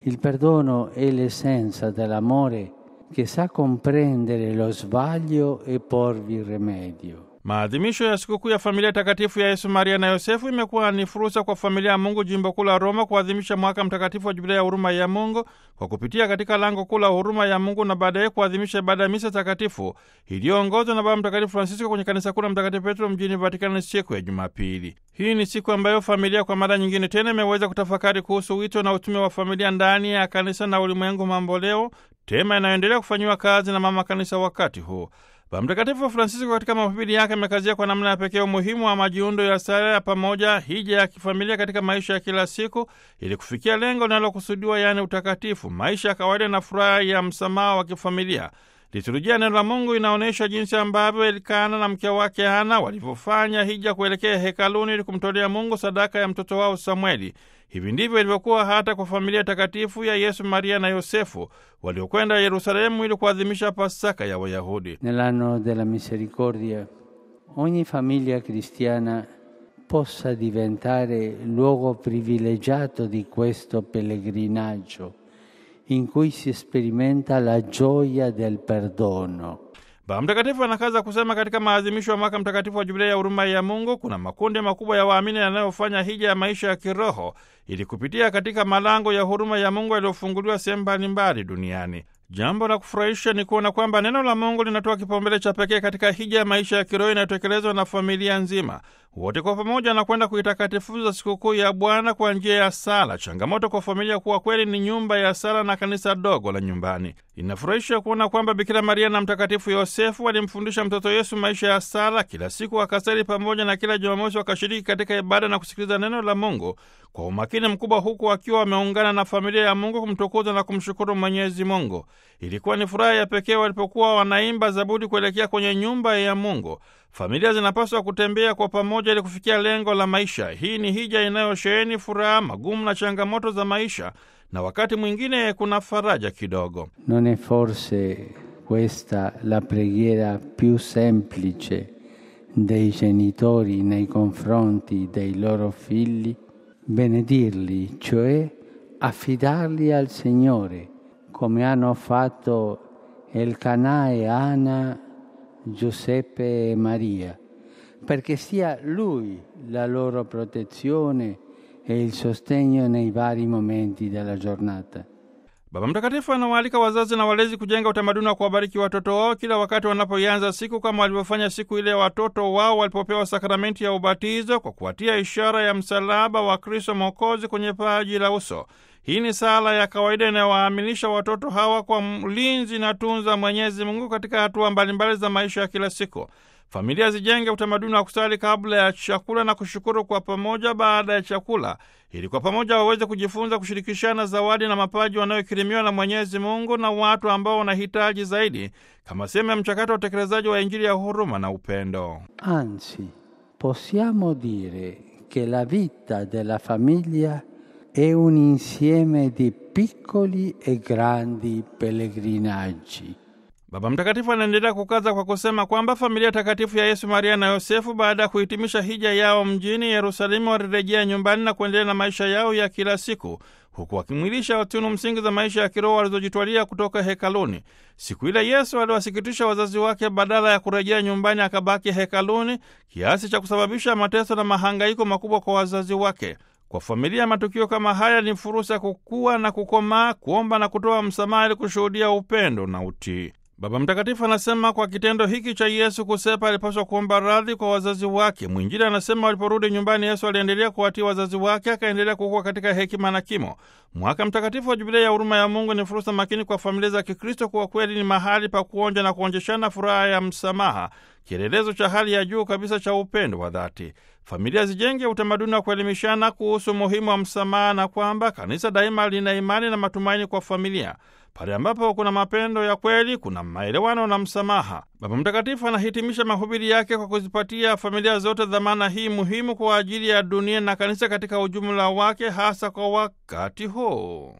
Il perdono è l'essenza dell'amore che sa comprendere lo sbaglio e porvi rimedio. Maadhimisho ya sikukuu ya familia takatifu ya Yesu, Maria na Yosefu imekuwa ni fursa kwa familia ya Mungu jimbo kuu la Roma kuadhimisha mwaka mtakatifu wa Jubilia ya huruma ya Mungu kwa kupitia katika lango kuu la huruma ya Mungu na baadaye kuadhimisha ibada ya misa takatifu iliyoongozwa na Baba Mtakatifu Francisco kwenye kanisa kuu la Mtakatifu Petro mjini Vatikani siku ya Jumapili. Hii ni siku ambayo familia kwa mara nyingine tena imeweza kutafakari kuhusu wito na utume wa familia ndani ya kanisa na ulimwengu mamboleo, tema inayoendelea kufanyiwa kazi na mama kanisa wakati huu. Baba Mtakatifu Francisco katika mahubiri yake amekazia kwa namna ya pekee umuhimu wa majiundo ya sala ya pamoja, hija ya kifamilia katika maisha ya kila siku, ili kufikia lengo linalokusudiwa, yaani utakatifu, maisha ya kawaida na furaha ya msamaha wa kifamilia. Liturujia neno la Mungu inaonyesha jinsi ambavyo Elikana na mke wake Hana walivyofanya hija kuelekea hekaluni ili kumtolea Mungu sadaka ya mtoto wao Samueli. Hivi ndivyo ilivyokuwa hata kwa familia takatifu ya Yesu, Maria na Yosefu waliokwenda Yerusalemu ili kuadhimisha Pasaka ya Wayahudi. Nell'anno della misericordia ogni famiglia cristiana possa diventare luogo privilegiato di questo pellegrinaggio in cui si sperimenta la gioia del perdono. Baba Mtakatifu anakaza kusema katika maadhimisho ya mwaka mtakatifu wa Jubilia ya huruma ya Mungu kuna makundi makubwa ya waamini yanayofanya hija ya maisha ya kiroho ili kupitia katika malango ya huruma ya Mungu yaliyofunguliwa sehemu mbalimbali duniani. Jambo la kufurahisha ni kuona kwamba neno la Mungu linatoa kipaumbele cha pekee katika hija ya maisha ya kiroho inayotekelezwa na familia nzima. Wote kwa pamoja anakwenda kuitakatifuza sikukuu ya Bwana kwa njia ya sala. Changamoto kwa familia kuwa kweli ni nyumba ya sala na kanisa dogo la nyumbani. Inafurahisha kuona kwamba Bikira Maria na Mtakatifu Yosefu walimfundisha mtoto Yesu maisha ya sala. Kila siku wakasali pamoja na kila Jumamosi wakashiriki katika ibada na kusikiliza neno la Mungu kwa umakini mkubwa, huku wakiwa wameungana na familia ya Mungu kumtukuza na kumshukuru Mwenyezi Mungu. Ilikuwa ni furaha ya pekee walipokuwa wanaimba zaburi kuelekea kwenye nyumba ya Mungu. Familia zinapaswa kutembea kwa pamoja ili kufikia lengo la maisha. Hii ni hija inayosheheni furaha, magumu na changamoto za maisha, na wakati mwingine kuna faraja kidogo. Non è forse questa la preghiera più semplice dei genitori nei confronti dei loro figli? Benedirli, cioè affidarli al Signore, come hanno fatto Elkanah e Anna, Giuseppe e Maria, perché sia Lui la loro protezione e il sostegno nei vari momenti della giornata. Baba Mtakatifu anawaalika wazazi na walezi kujenga utamaduni wa kuwabariki watoto wao kila wakati wanapoianza siku, kama walivyofanya siku ile ya watoto wao walipopewa sakramenti ya ubatizo kwa kuwatia ishara ya msalaba wa Kristo Mwokozi kwenye paji la uso. Hii ni sala ya kawaida inayowaaminisha watoto hawa kwa mlinzi na tunza Mwenyezi Mungu katika hatua mbalimbali za maisha ya kila siku. Familia zijenge utamaduni wa kusali kabla ya chakula na kushukuru kwa pamoja baada ya chakula, ili kwa pamoja waweze kujifunza kushirikishana zawadi na mapaji wanayokirimiwa na Mwenyezi Mungu na watu ambao wanahitaji zaidi, kama sehemu ya mchakato wa utekelezaji wa Injili ya huruma na upendo. Anzi, possiamo dire che la vita della famiglia è un insieme di piccoli e grandi pellegrinaggi. Baba Mtakatifu anaendelea kukaza kwa kusema kwamba familia takatifu ya Yesu, Maria na Yosefu, baada ya kuhitimisha hija yao mjini Yerusalemu, walirejea nyumbani na kuendelea na maisha yao ya kila siku, huku wakimwilisha tunu msingi za maisha ya kiroho walizojitwalia kutoka hekaluni. Siku ile Yesu aliwasikitisha wazazi wake, badala ya kurejea nyumbani akabaki hekaluni, kiasi cha kusababisha mateso na mahangaiko makubwa kwa wazazi wake. Kwa familia, matukio kama haya ni fursa ya kukua na kukomaa, kuomba na kutoa msamaha ili kushuhudia upendo na utii. Baba Mtakatifu anasema kwa kitendo hiki cha Yesu kusepa alipaswa kuomba radhi kwa wazazi wake. Mwinjili anasema waliporudi nyumbani, Yesu aliendelea kuwatii wazazi wake, akaendelea kukua katika hekima na kimo. Mwaka mtakatifu wa Jubilia ya huruma ya Mungu ni fursa makini kwa familia za Kikristo, kuwa kweli ni mahali pa kuonja na kuonjeshana furaha ya msamaha, kielelezo cha hali ya juu kabisa cha upendo wa dhati. Familia zijenge utamaduni wa kuelimishana kuhusu umuhimu wa msamaha na kwamba kanisa daima lina imani na matumaini kwa familia. Pale ambapo kuna mapendo ya kweli, kuna maelewano na msamaha. Baba Mtakatifu anahitimisha mahubiri yake kwa kuzipatia familia zote dhamana hii muhimu kwa ajili ya dunia na kanisa katika ujumla wake, hasa kwa wakati huu.